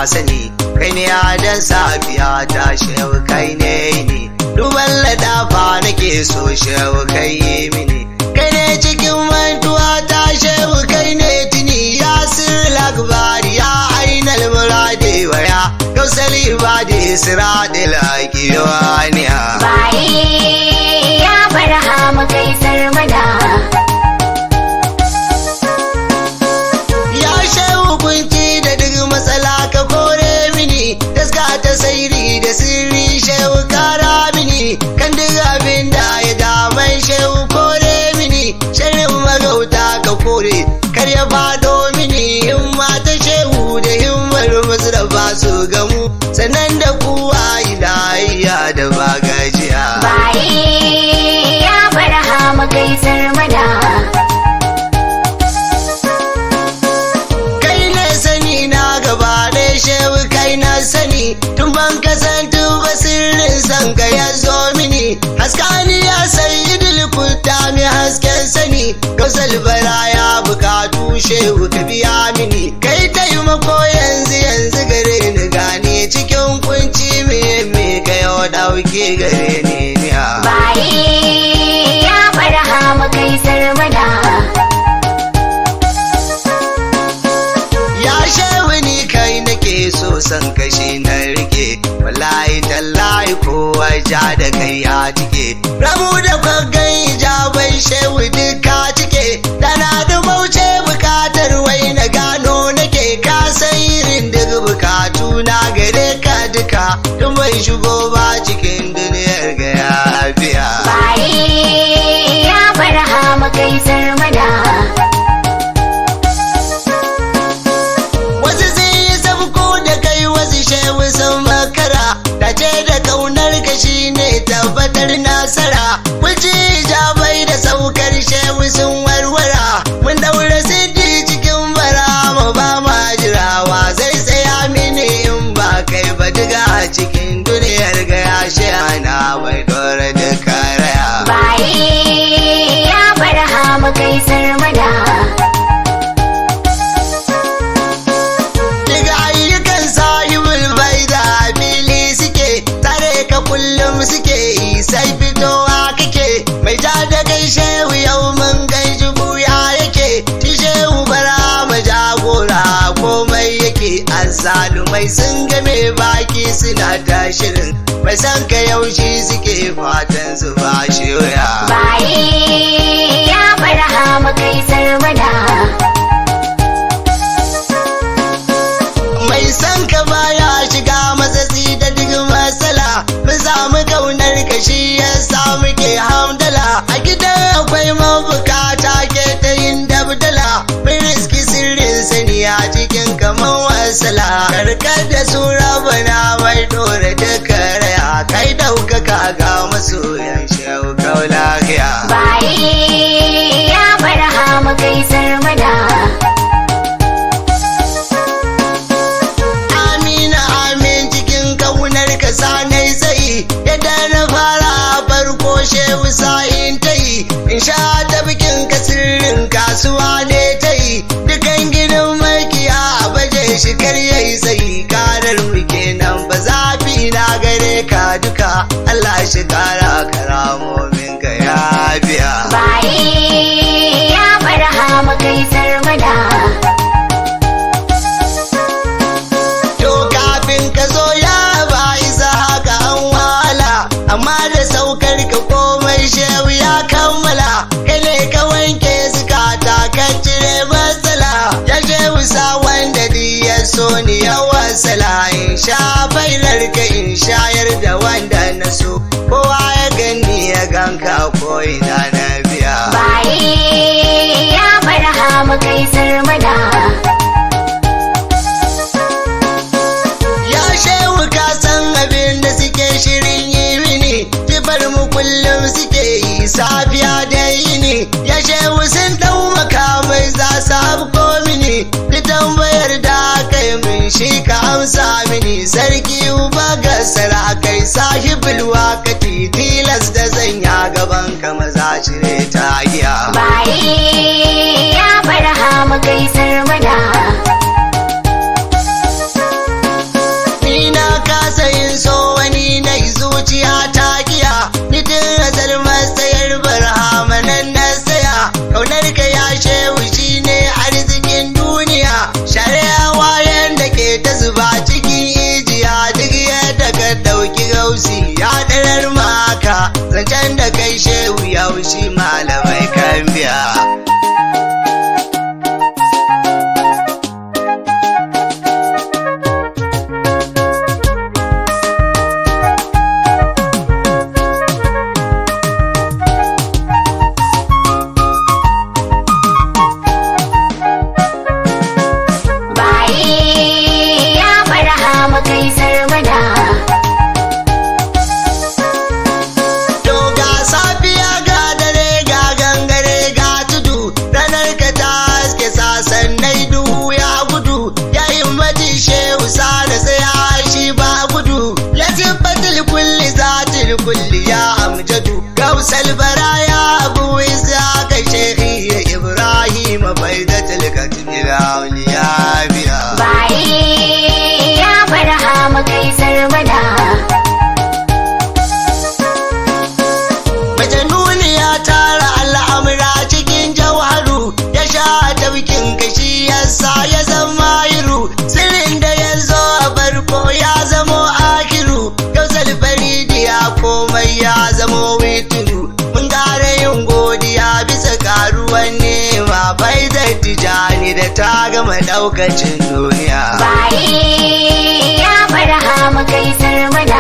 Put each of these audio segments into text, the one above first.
sani kai ne adan safiya ta shehu kai ne ni duban ladafa nake so shehu kai yi mini kai ne cikin mantuwa ta shehu kai ne tuni ya sirri akbari ya ainal murade waya gausali ba da isra da laƙiwaniya baye ya barhama kai sarmada ya shehu kunci da duk matsala ka kore mini taska ta sairi da sirri shehu kara mini kan duk abin da ya daman shehu kore mini shirin magauta ka kore kar ya fado mini himma ta shehu da himmar masu da ba su gamu sannan da kuwa ilahiya da ba gajiya baye ya barhama kai sarmada kai ne sani na gaba da shehu kai na sani tun ban kasantu ba sirrin san ka ya zo mini haskani ya sayi dilkuta mi hasken sani gausal bara ya bukatu shehu ka biya mini kai taimako yanzu yanzu gare ni gane cikin kunci me me ka yau dauke gare ni niya baye ya barhama kai sarmada ya shehu ni kai nake so san kashi na rike wallahi tallahi kowa ja da kai ya cike rabu da kwagan ijabai shehu duka cike tana da mauce bukatar wai na gano nake ka san irin duk bukatu na gare ka duka tun bai shigo ba cikin duniyar ga ya biya baye ya barhama kai sarmada wasu sun yi sabko da kai wasu shehu sun makara ta ce da kaunar ka shine tabbatar nasara kuci jabai da saukar shehu sun warwara mun daura siddi cikin bara mu ba ma jirawa zai tsaya mini in ba kai ba diga a cikin duniyar ga ya shi ana bai dora da karaya baye ya barhama kai sarmada Daga ayyukan sahibul bai da fili suke tare ka kullum suke yi sai fitowa kake mai ja da kai shehu yau mun kai jubuya yake ti shehu bara ma jagora komai yake azzalumai sun game baki suna ta shirin mai san ka yaushe suke fatan su ba shi wuya. baye ya barhama kai sarmada mai san ka baya shiga matsatsi da duk matsala mun samu kaunar ka shi ya samu ke hamdala a gidan akwai mabukata ke ta yin dabdala mun riski sirrin sani a cikin kaman wasala karkar da su rabana mai dore duka raya kai daukaka ga masoyan shehu kaulahiya baye ya barhama kai sarmada Amina amin cikin kaunar ka sanai tsayi yadda na fara farko shehu sa'in ta yi in sha ta bikin ka sirrin kasuwa ne ta yi dukan gidan makiya a baje shi kar yayi tsayi karar mu kenan ba zafi na gare ka duka Allah shi kara karamomin ka ya biya baye ya barhama kai sarmada To kafin ka zo ya ba isa haka an wahala, amma da saukar ka komai shehu ya kammala, kai ne ka wanke zukata ka cire matsala, ya shehu sa wanda di ya so ni ya wasala, in sha failar ka in shayar da wanda na so, kowa ya gani ya ganka ko ina na biya. baye ya barhama kai sarmada Ya shehu ka san abin da suke shirin yi mini, tifar mu kullum suke yi safiya da yini. Ya shehu sun dau makamai za su hafko mini, da tambayar da aka yi min shi ka amsa mini. Sarki uba ga sarakai sahibul wakati tilas da zanya gaban ka maza cire ta giya. baye ya barhama kai sarmada shi malamai kan biya baye ya barhama kai sarmada To ga safiya ga dare ga gangare ga tudu ranar ka ta haske sasannai duhu ya gudu ya himmati shehu sada tsaya shi ba gudu lasifatul kulli zatil kulli ya amjadu gausal baraya abu isa ka shekhi ya ibrahim faidatul katmil auliya biya baye ya barhama kai sarmada Majanuni ya tara al'amura cikin jauharu ya sha tafkin kashi yasa ya zama iru sirrin da ya zo a farko ya zamo akiru gausal faridi ya komai ya zamo wituru mun gara yin godiya bisa karuwan nema faidar tijani da ta gama daukacin duniya baye ya barhama kai sarmada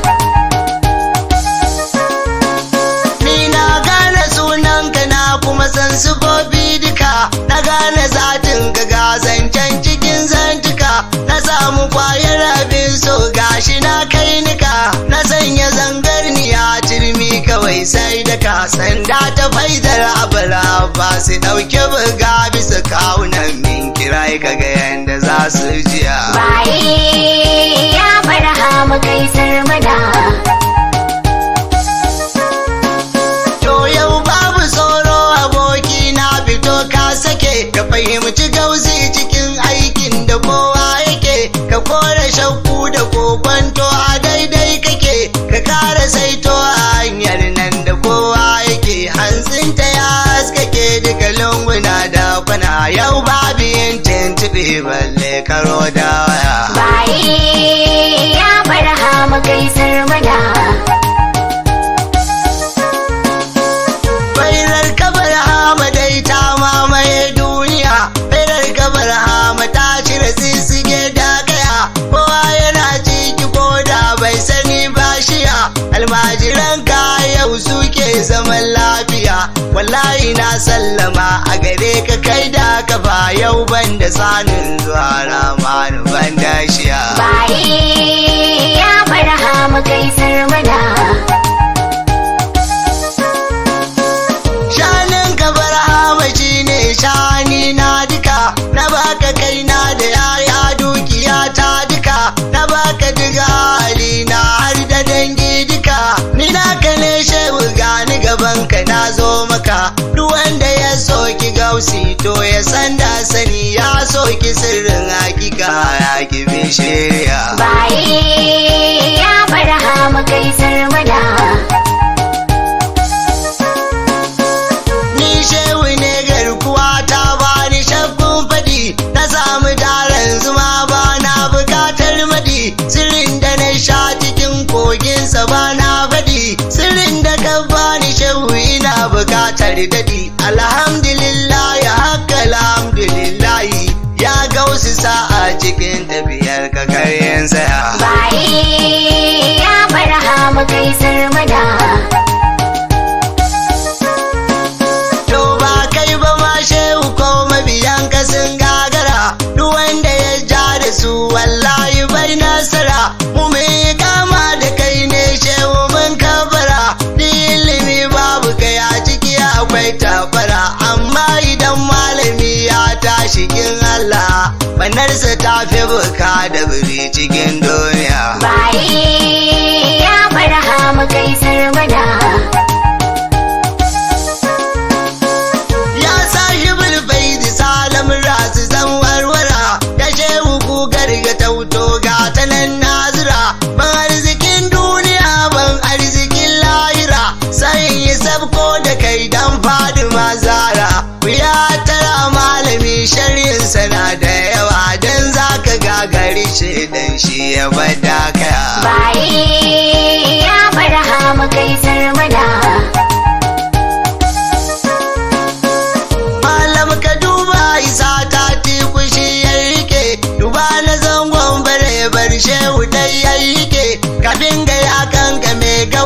Ni na gane sunanka na kuma san sufofi duka na gane zatin ka ga zancen cikin zantuka na samu kwayar abin so gashi na kai nika na sanya zangarniya turmi kawai sai da ka sanda ta faidar abala ba su ɗauki buga bisa kawunan min kirai kaga yanda za su jiya. baye ya barhama kai sarmada To yau babu tsoro aboki na fito ka sake ka fahimci gauzi cikin aikin da kowa yake ka kore shakku da kokwanto a daidai kake ka kara saito a hanyar nan da kowa yake hantsinta ya haskake duka lunguna da kwana yau babu yin tuntuɓe balle karo da waya. baye ya barhama kai sarmada Bairar kabar hama dai ta mamaye duniya, bairar kabar hama ta cire sisige da kaya, kowa yana ciki ko da bai sani ba shiya, almajiran ka yau suke zaman lafiya, wallahi na sallama a gare ka kai da ka ba yau ban da sanin zuwa ramanu ban da shiya. baye ya barhama kai sarmada Shanin ka barhama shi ne shani na duka, na baka kaina da yaya dukiya ta duka, na baka diga hali na har da dangi duka, ni naka ne shehu gani gaban ka na zo maka, duk wanda ya soki gausi to ya san da sani ya soki sirrin hakika ya ki bi shirya. baye ya barhama kai sarmada Ni shehu ne garkuwa ta bani shakkun fadi na samu daren zuma ba na bukatar madi sirrin da na sha cikin koginsa ba na fadi sirrin da ka bani shehu ina bukatar dadi alhamdulillah ya haka alhamdulillah ya gausu sa'a cikin tafiyar ka karyen saya baye ya barhama kai sarmada To ba kai ba ma shehu ko mabiyan ka sun gagara duk wanda ya ja da su wallahi bai nasara mu mai kama da kai ne shehu mun kabara ni ilimi babu kai a ciki akwai tafara amma idan malami ya tashi kin Allah banarsa ta fi buka da biri cikin duniya baye ya barhama kai sarmada ya sahibul baidi salam rasu zan warwara ya shehu kugar ga tauto ga ta nan nazira ban arzikin duniya ban arzikin lahira sai yi sabko da kai dan fadima zara ku ya tara malami sharhin sana da yawa dan zaka gagari shi dan shi ya bada kaya baye ya barhama kai sarmada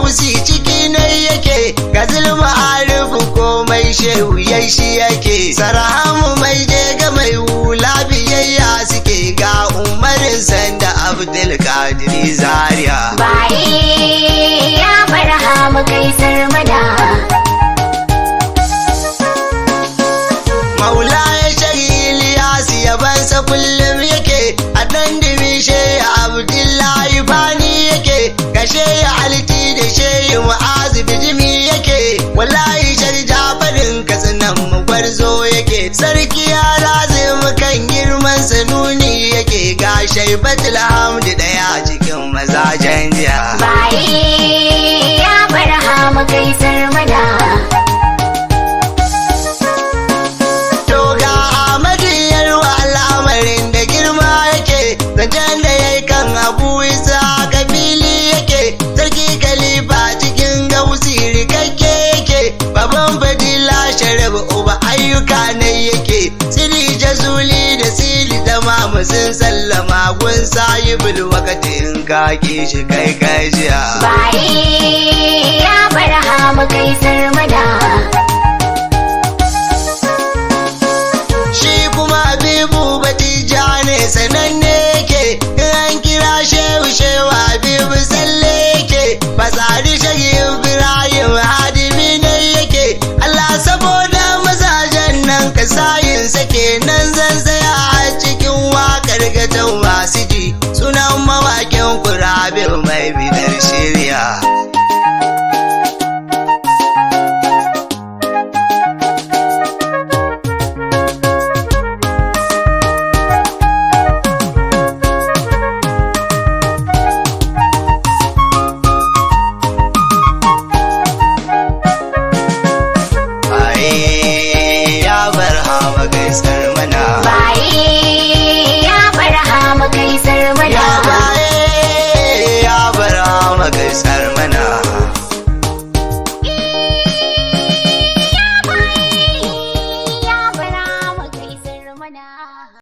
gausi ciki na yake ga zulma arifu komai shehu ya shi yake sarahamu mai je ga mai hula biyayya suke ga umarin sanda abdul kadiri zaria Baye ya barhama kai sarmada. maula ya shagili ya yabansa kullum yake a dan dimishe abdullahi bani yake gashe ya alti da shehi mu'azu bijimi yake wallahi shar jafarin katsinan mu gwarzo yake sarki ya lazim kan girman sanuni yake ga shaibatul hamdu daya cikin mazajen jiya Baye ya barhama kai sarmada. To ga Ahmadu yarwa al'amarin da girma yake, zancen da ya yi kan abu isa ga fili yake, sarki kalifa cikin gausi rikakke yake, baban fadila sharif uba ayyuka ne yake, sili jazuli da sili da mamu sun sallama gun sayibul wakati in ka ki shi kai kai jiya. Baye ya barhama kai sarmada. shi kuma habibu batija ne sananne yake in an kira shehu shehu habibu tsalle yake fasari shagi ibrahim hadimi ne yake allah saboda mazajen nan ka sayin sake nan zan tsaya a cikin wakar gatan masu ji sunan mawakin kurabe mai bidar shirya Aye, ya bar hama gaisar mana